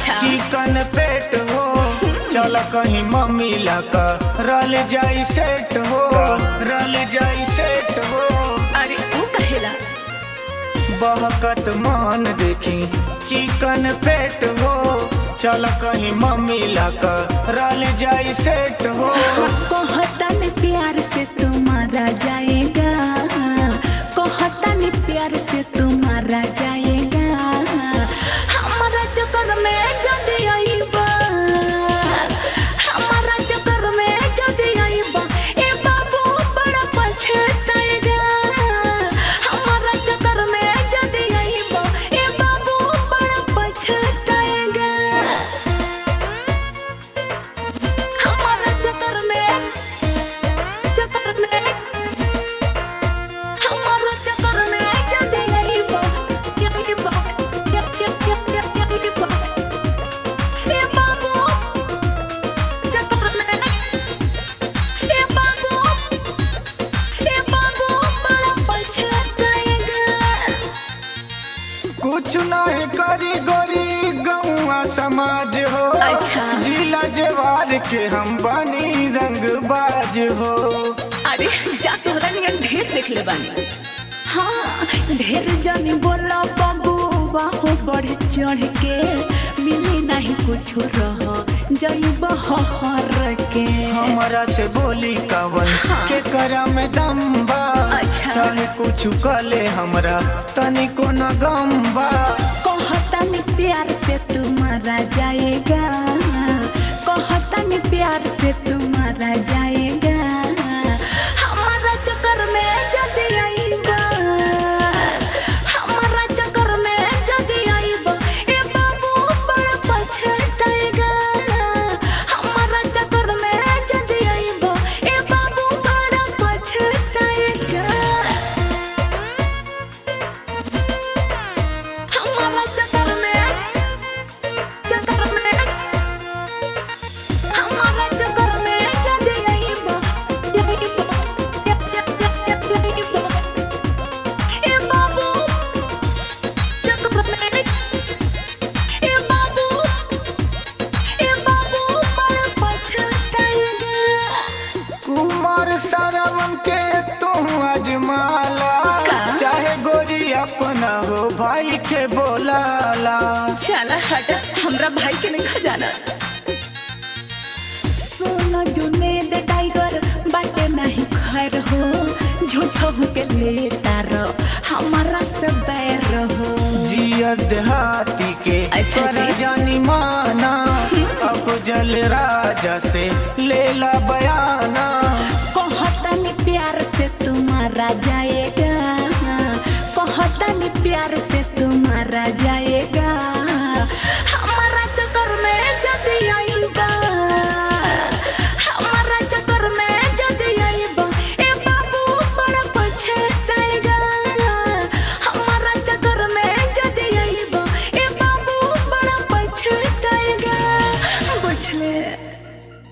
अच्छा। चिकन पेट हो चल कहीं मम्मी ला रल जाई सेट हो रल जाई सेट हो अरे वो कहेला बहकत मान देखी चिकन पेट हो चल कहीं मम्मी ला रल जाई सेट हो कहता ने प्यार से तुम्हारा जाएगा कहता ने प्यार से तुम्हारा जाएगा हमारा चक्कर में जल्दी आईबा हमारा चक्कर में जल्दी आईबा ए बाबू बड़ा पछताएगा हमारा चक्कर में जल्दी आईबा ए बाबू बड़ा पछताएगा हमारा चक्कर में चक्कर में हमारा चक्कर में जल्दी नहीं बा यही बा या या या या यही बा ए बाबू चक्कर में ए बाबू ए बाबू बड़ा पछताएगा कुछ नहीं करी गोरी गौआ समाज हो अच्छा। जिला जवार के हम बनी रंगबाज हो अरे जा तोहरा नियन ढेर देख ले बानी हाँ ढेर जानी बोला बाबू बाहो बढ़ चढ़ के मिली नहीं कुछ रह जई बहर के हमरा से बोली कवन हाँ। के करा में दम बा अच्छा। चाहे कुछ कले हमरा तनिको न गम बा कहता में प्यार से तुम्हारा जाएगा कहता में प्यार से तुम्हारा जाएगा हमारा चक्कर में जल्दी आएगा हमारा चक्कर में जल्दी आएगा ए बाबू बड़ा पछताएगा हमारा चक्कर में जल्दी आएगा ए बाबू बड़ा पछताएगा हमारा चक्कर में चक्कर में हमारा चक्कर में जल्दी आईबा यही बा या या या या यही बा ए बाबू चक्कर में ए बाबू ए बाबू बड़ा पछताएगा कुमार सरवन के तू अजमाला का? चाहे गोरी अपना हो भाई के बोलाला चला हट हमरा भाई के नहीं खजाना सोना जुनेद टाइगर बाटे नहीं खैर हो झूठो के लेता रो हमारा से बैर हो जिया देहाती के अच्छा कर जी। जानी माना अब जल राजा से लेला बयाना कहता नहीं प्यार से तुम्हारा जाए